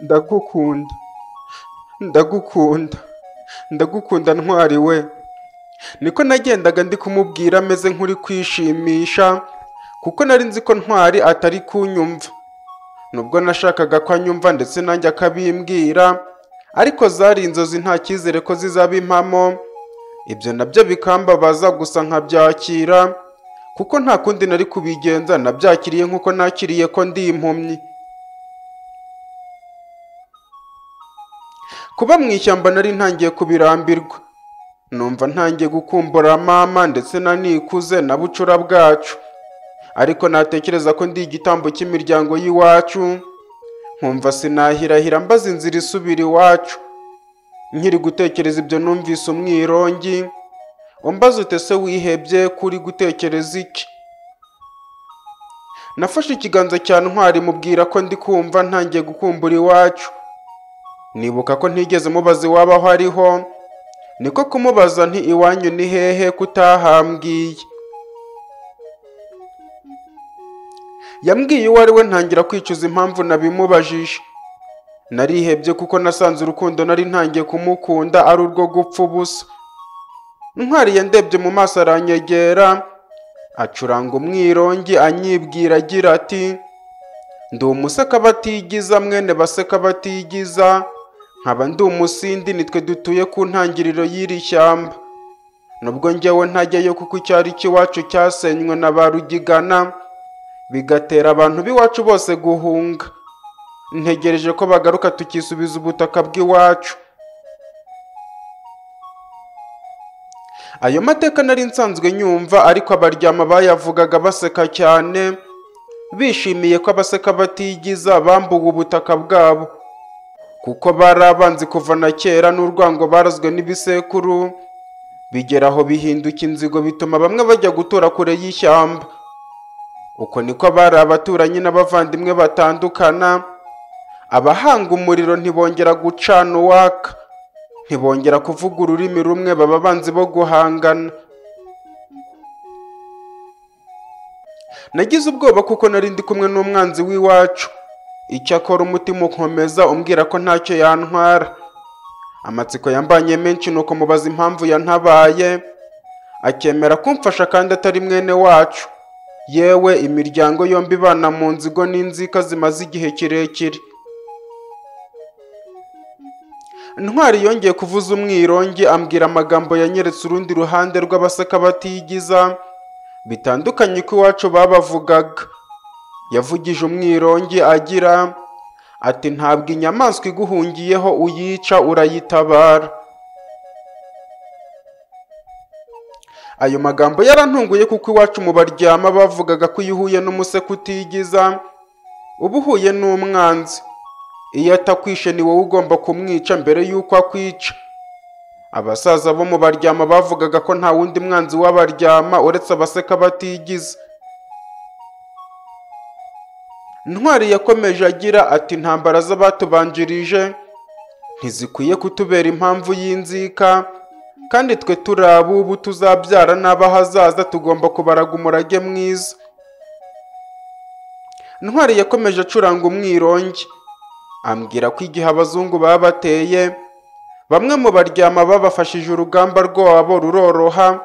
ndagukunda ndagukunda ndagukunda ntwari we niko nagendaga ndi kumubwira ameze nk'uri kwishimisha kuko nari nzi ko ntwari atari kunyumva nubwo nashakaga ko anyumva ndetse nanjye akabimbwira ariko zari inzozi nta cyizere ko zizaba impamo ibyo nabyo bikambabaza gusa nkabyakira kuko nta kundi nari kubigenza nabyakiriye nk'uko nakiriye ko ndi impumyi kuba mu ishyamba nari ntangiye kubirambirwa numva ntangiye gukumbura mama ndetse na nikuze na bucura bwacu ariko natekereza ko ndi igitambo cy'imiryango y'iwacu nkumva sinahirahira mbaza inzira isubira iwacu nkiri gutekereza ibyo numvise umwirongi umbaza ute se wihebye kuri gutekereza iki nafashe ikiganza cya ntwari mubwira ko ndi kumva ntangiye gukumbura iwacu nibuka ko ntigeze mubaza iwaba aho ariho niko kumubaza nti iwanyu ni hehe kutahambwiye yambwiye uwo ari we ntangira kwicuza impamvu nabimubajije narihebye kuko nasanze urukundo nari ntangiye kumukunda ari urwo gupfa ubusa ntwari yandebye mu maso aranyegera acuranga umwirongi anyibwira agira ati ndi umuseka batigiza mwene baseka batigiza nkaba ndi umusindi nitwe dutuye ku ntangiriro y'iri shyamba nubwo njyewe ntajyayo kuko icyari cy'iwacu cyasenywe na ba rugigana bigatera abantu b'iwacu bose guhunga ntegereje ko bagaruka tukisubiza ubutaka bw'iwacu ayo mateka nari nsanzwe nyumva ariko abaryama bayavugaga baseka cyane bishimiye ko abaseka batigiza bambuwe ubutaka bwabo kuko bari abanzi kuva na kera n'urwango barazwe n'ibisekuru bigera aho bihinduka inzigo bituma bamwe bajya gutura kure y'ishyamba uko niko bari abaturanyi n'abavandimwe batandukana abahanga umuriro ntibongera gucana uwaka ntibongera kuvuga ururimi rumwe baba abanzi bo guhangana nagize ubwoba kuko nari ndi kumwe n'umwanzi w'iwacu icyakora umutima ukomeza umbwira ko ntacyo yantwara amatsiko yambanye menshi nuko mubaza impamvu yantabaye akemera kumfasha kandi atari mwene wacu yewe imiryango yombi ibana mu nzigo n'inzika zimaze igihe kirekire ntwari yongeye kuvuza umwirongi ambwira amagambo yanyeretse urundi ruhande rw'abaseka batigiza bitandukanye ko iwacu babavugaga yavugije umwirongi agira ati ntabwo inyamaswa iguhungiyeho uyica urayitabara ayo magambo yarantunguye kuko iwacu mu baryama bavugaga ko iyo uhuye n'umuseka utigiza uba uhuye n'umwanzi iyo atakwishe ni wowe ugomba kumwica mbere y'uko akwica abasaza bo mu baryama bavugaga ko nta wundi mwanzi w'abaryama uretse abaseka batigize ntwari yakomeje agira ati intambara z'abatubanjirije ntizikwiye kutubera impamvu y'inzika kandi twe turi abubu tuzabyara n'abahazaza tugomba kubaraga umurage mwiza ntwari yakomeje acuranga umwirongi ambwira ko igihe abazungu baba bateye bamwe mu baryama babafashije urugamba rwabo ruroroha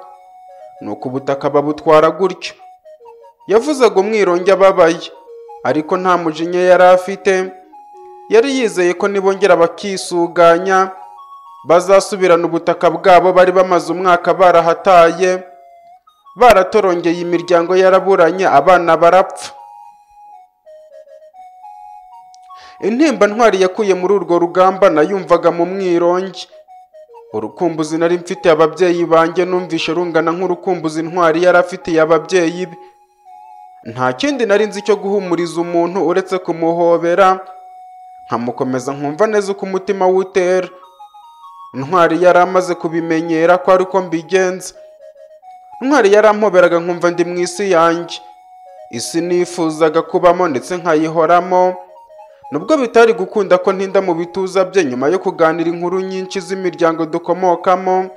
nuko ubutaka babutwara gutyo yavuzaga umwirongi ababaye ariko nta mujinya yari afite yari yizeye ko nibongera bakisuganya bazasubirana ubutaka bwabo bari bamaze umwaka barahataye baratorongeye imiryango yaraburanye abana barapfa intimba ntwari yakuye muri urwo rugamba nayumvaga mu mwirongi urukumbuzi nari mfitiye ababyeyi banjye numvishe rungana nk'urukumbuzi ntwari yari afitiye ababyeyi be nta kindi nari nzi cyo guhumuriza umuntu uretse kumuhobera nkamukomeza nkumva neza uko umutima w'utera ntwari yari amaze kubimenyera ko ari uko mbigenza ntwari yarampoberaga nkumva ndi mu isi yanjye isi nifuzaga kubamo ndetse nkayihoramo nubwo bitari gukunda ko ntinda mu bituza bye nyuma yo kuganira inkuru nyinshi z'imiryango dukomokamo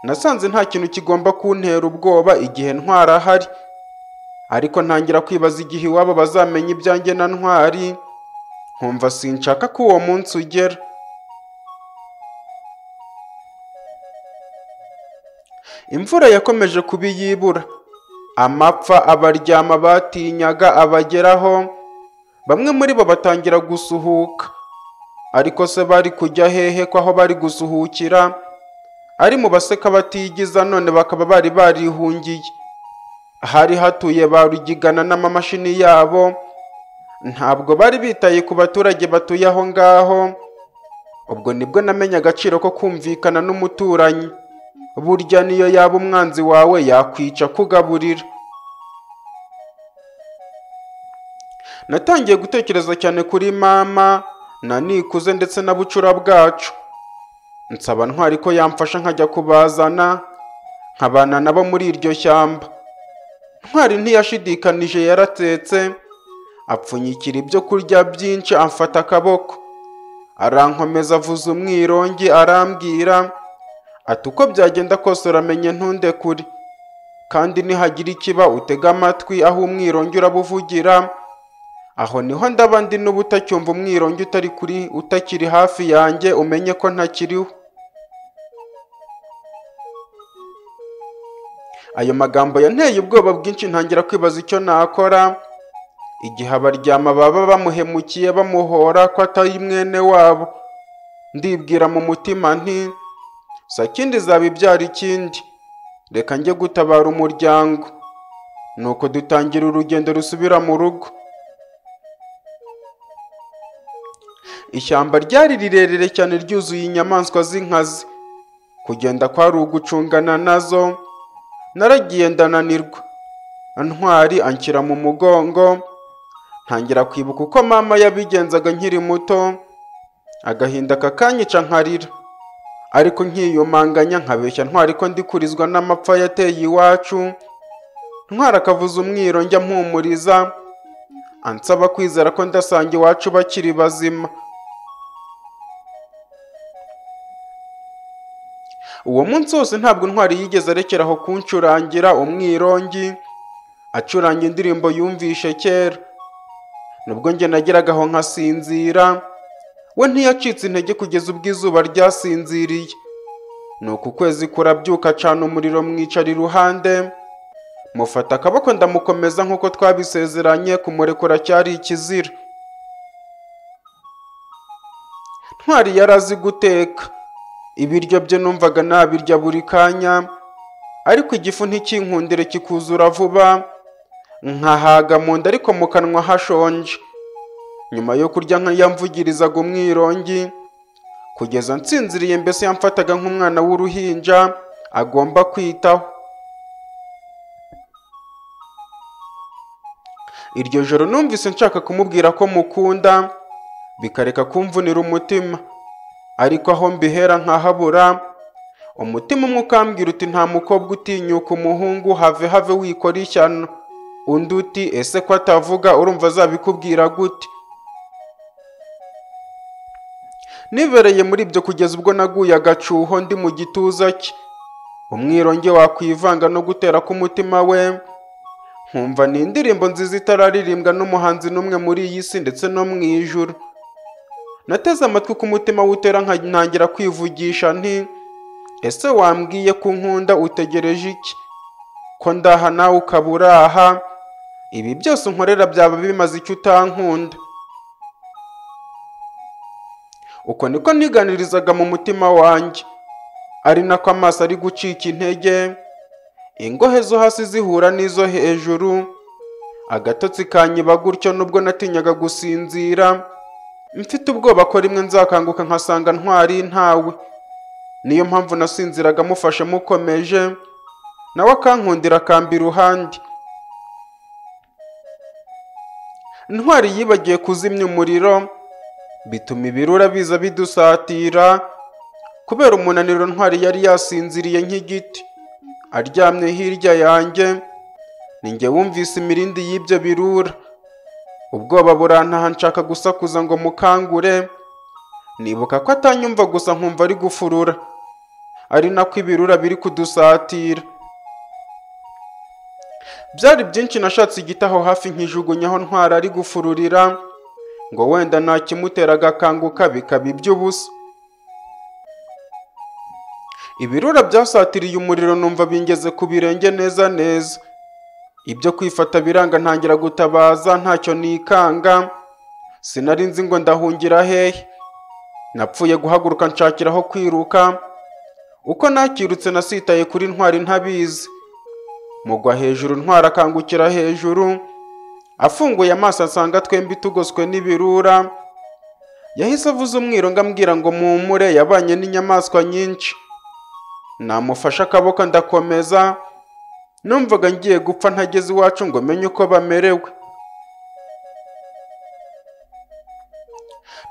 nasanze nta kintu kigomba kuntera ubwoba igihe ntwari ahari ariko ntangira kwibaza igihe iwabo bazamenya ibyanjye na ntwari nkumva sinshaka ko uwo munsi ugera imvura yakomeje kubiyibura amapfa abaryama batinyaga abageraho bamwe muri bo batangira gusuhuka ariko se bari kujya hehe ko aho bari gusuhukira ari mu baseka batigiza none bakaba bari barihungiye hari hatuye ba rugigana n'amamashini yabo ntabwo bari bitaye ku baturage batuye aho ngaho ubwo nibwo namenya agaciro ko kumvikana n'umuturanyi burya niyo yaba umwanzi wawe yakwica kugaburira natangiye gutekereza cyane kuri mama na nikuze ndetse na bucura bwacu nsaba ntwari ko yamfasha nkajya kubazana nkabana nabo muri iryo shyamba ntwari ntiyashidikanije yaratetse apfunyikira ibyo kurya byinshi amfata akaboko arankomeza avuza umwirongi arambwira ati uko byagenda kose uramenye ntunde kuri kandi nihagira ikiba utega amatwi aho umwirongi urabuvugira aho niho ndaba ndi n'ubutacyumva umwirongi utari kuri utakiri hafi yanjye umenye ko ntakiriho ayo magambo yanteye ubwoba bwinshi ntangira kwibaza icyo nakora igihe abaryama baba bamuhemukiye bamuhora ko atari mwene wabo ndibwira mu mutima nti sakindi izaba ibyara ikindi reka njye gutabara umuryango nuko dutangira urugendo rusubira mu rugo ishyamba ryari rirerire cyane ryuzuye inyamaswa z'inkazi kugenda kwari ugucungana nazo naragiye ndananirwa ntwari anshyira mu mugongo ntangira kwibuka uko mama yabigenzaga nkiri muto agahinda kakanyica nkarira ariko nkiyumanganya nkabeshya ntwari ko ndikurizwa n'amapfa yateye iwacu ntwara akavuza umwiro njya mpumuriza ansaba kwizera ko ndasanga iwacu bakiri bazima uwo munsi wose ntabwo intwari yigeze arekera aho kuncurangira umwirongi acuranga indirimbo yumvishe kera nubwo njye nageraga aho nkasinzira we ntiyacitse intege kugeza ubwo izuba ryasinziriye ni uku kwezi kurabyuka acana umuriro mwicara iruhande mufata akaboko ndamukomeza nk'uko twabisezeranye kumurekura cyari ikizira ntwari yari azi guteka ibiryo bye numvaga nabirya buri kanya ariko igifu ntikinkundire kikuzura vuba nkahaga mu nda ariko mu kanwa hashonje nyuma yo kurya nkayamvugirizaga umwirongi kugeza nsinziriye mbese yamfataga nk'umwana w'uruhinja agomba kwitaho iryo joro numvise nshaka kumubwira ko mukunda bikareka kumvunira umutima ariko aho mbihera nkahabura umutima umwe ukambwira uti nta mukobwa utinyuka umuhungu have have wikora ishyano undi uti ese ko atavuga urumva azabikubwira gute nibereye muri ibyo kugeza ubwo naguye agacuho ndi mu gituza cye umwironge wakwivanga no gutera k'umutima we nkumva ni indirimbo nziza itararirimbwa n'umuhanzi n'umwe muri iyi si ndetse no mu ijuru nateze amatwi k'umutima w'utera ntangira kwivugisha nti ese wambwiye ko nkunda utegereje iki ko ndaha nawe ukaba uraha ibi byose unkorera byaba bimaze icyo utankunda uko niko niganirizaga mu mutima wanjye ari nako amaso ari gucika intege ingohe zo hasi zihura n'izo hejuru agatotsi kanyiba gutyo nubwo natinyaga gusinzira mfite ubwoba ko rimwe nzakanguka nkasanga ntwari ntawe niyo mpamvu nasinziraga amufashe mukomeje nawe akankundira akamba iruhande ntwari yibagiye kuzimya umuriro bituma ibirura biza bidusatira kubera umunaniro ntwari yari yasinziriye nk'igiti aryamye hirya yanjye ninjye wumvise imirindi y'ibyo birura ubwoba burantaha nshaka gusakuza ngo mukangure nibuka ko atanyumva gusa nkumva ari gufurura ari nako ibirura biri kudusatira byari byinshi nashatse igiti aho hafi nkijugunyaho ntwari ari gufururira ngo wenda nta kimutera agakanguka bikaba iby'ubusa ibirura byasatiriye umuriro numva bingeze ku birenge neza neza ibyo kwifata biranga ntangira gutabaza ntacyo nikanga sinari nzi ngo ndahungira hehe napfuye guhaguruka nshakiraho kwiruka uko nakirutse nasitaye kuri ntwari ntabizi mugwa hejuru ntwara akangukira hejuru afunguye amaso asanga twembi tugoswe n'ibirura yahise avuze umwirongo ambwira ngo mumure yabanye n'inyamaswa nyinshi namufashe akaboko ndakomeza numvaga ngiye gupfa ntageze iwacu ngo menye uko bamerewe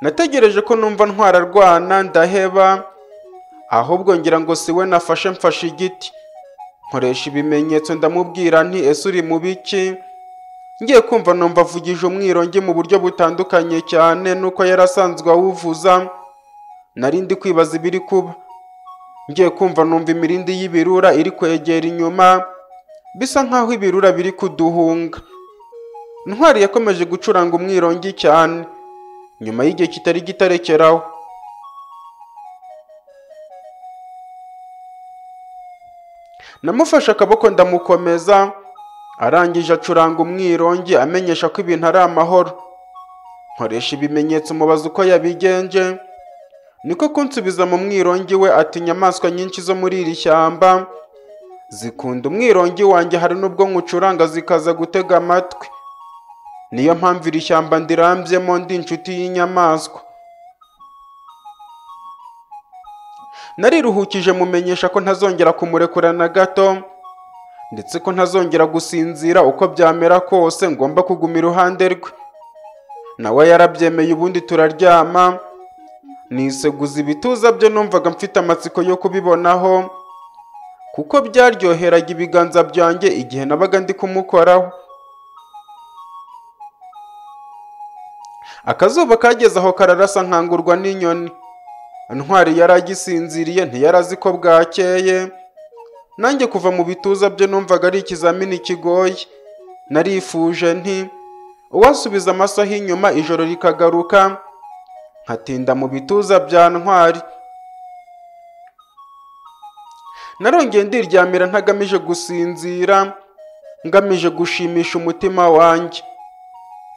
nategereje ko numva ntwararwana ndaheba ahubwo ngira ngo si we nafashe mfashe igiti nkoresha ibimenyetso ndamubwira nti ese uri mu biki ngiye kumva numva avugije umwirongi mu buryo butandukanye cyane nuko yari asanzwe awuvuza nari ndi kwibaza ibiri kuba ngiye kumva numva imirindi y'ibirura iri kwegera inyuma bisa nkaho ibirura biri kuduhunga ntwari yakomeje gucuranga umwirongi cyane nyuma y'igihe kitari gitarekeraho namufashe akaboko ndamukomeza arangije acuranga umwirongi amenyesha ko ibintu ari amahoro nkoresha ibimenyetso mubaza uko yabigenje niko kunsubiza mu mwirongi we ati inyamaswa nyinshi zo muri iri shyamba zikunda umwirongi wanjye hari n'ubwo nkucuranga zikaza gutega amatwi niyo mpamvu iri shyamba ndirambyemo ndi inshuti y'inyamaswa nariruhukije mumenyesha ko ntazongera kumurekura na gato ndetse ko ntazongera gusinzira uko byamera kose ngomba kuguma iruhande rwe nawe yarabyemeye ubundi turaryama niseguza ibituza bye numvaga mfite amatsiko yo kubibonaho kuko byaryoheraga ibiganza byanjye igihe nabaga ndi kumukoraho akazuba kageze aho kararasa nkangurwa n'inyoni ntwari yari agisinziriye ntiyarazi ko bwakeye nanjye kuva mu bituza bye numvaga ari ikizamini kigoye narifuje nti uwasubiza amasaha inyuma ijoro rikagaruka nkatinda mu bituza bya ntwari narongeye ndiryamira ntagamije gusinzira ngamije gushimisha umutima wanjye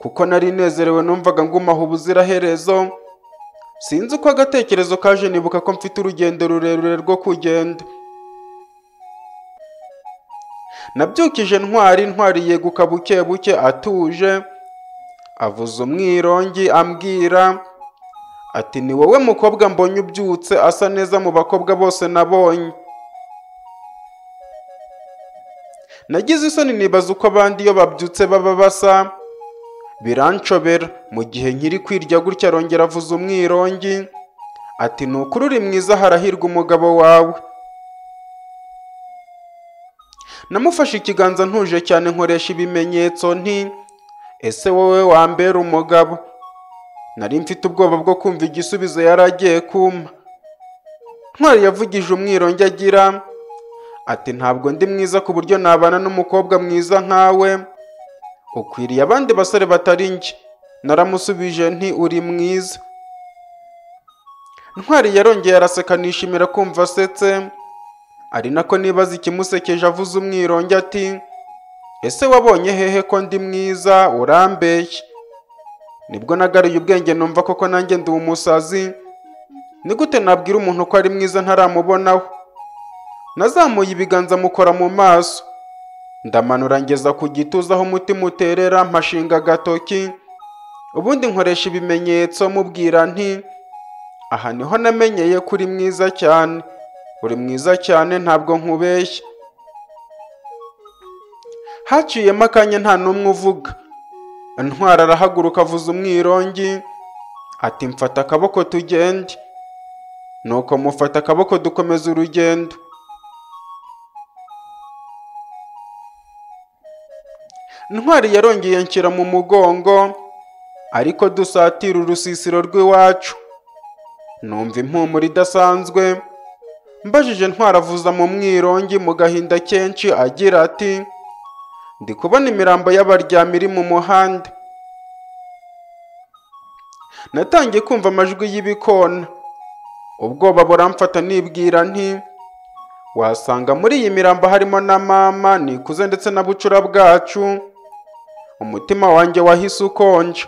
kuko nari nezerewe numvaga ngumaho ubuziraherezo sinzi uko agatekerezo kaje nibuka ko mfite urugendo rurerure rwo kugenda nabyukije ntwari ntwari yeguka buke buke atuje avuza umwirongi ambwira ati ni wowe mukobwa mbonye ubyutse asa neza mu bakobwa bose nabonye nagize isoni nibaza uko abandi iyo babyutse baba basa biranshobera mu gihe nkiri kwirya gutya arongera avuza umwirongi ati ni ukuri uri mwiza harahirwa umugabo wawe namufashe ikiganza ntuje cyane nkoresha ibimenyetso nti ese wowe wambera umugabo nari mfite ubwoba bwo kumva igisubizo yari agiye kumpa ntwari yavugije umwirongi agira ati ntabwo ndi mwiza ku buryo nabana n'umukobwa mwiza nkawe ukwiriye abandi basore batari njye naramusubije nti uri mwiza ntwari yarongeye araseka nishimira kumva asetse ari nako nibaza ikimusekeje avuze umwirongi ati ese wabonye hehe ko ndi mwiza urambeshye nibwo nagaruye ubwenge numva koko nanjye ndi umusazi ni gute nabwira umuntu ko ari mwiza ntaramubonaho nazamuye ibiganza mukora mu maso ndamanura ngeza ku gituza aho umutima uterera mpashinga agatoki ubundi nkoresha ibimenyetso mubwira nti aha niho namenyeye ko uri mwiza cyane uri mwiza cyane ntabwo nkubeshya haciyemo akanya nta n'umwe uvuga ntwara arahaguruka avuza umwirongi ati mfata akaboko tugende nuko mufata akaboko dukomeza urugendo ntwari yarongeye nshyira mu mugongo ariko dusatira urusisiro rw'iwacu numva impumuro idasanzwe mbajije ntwari avuza mu mwirongi mu gahinda kenshi agira ati ndi kubona imirambo y'abaryami iri mu muhanda natangiye kumva amajwi y'ibikona ubwoba buramfata nibwira nti wasanga muri iyi mirambo harimo na mama nikuze ndetse na bucura bwacu umutima wanjye wahise ukonja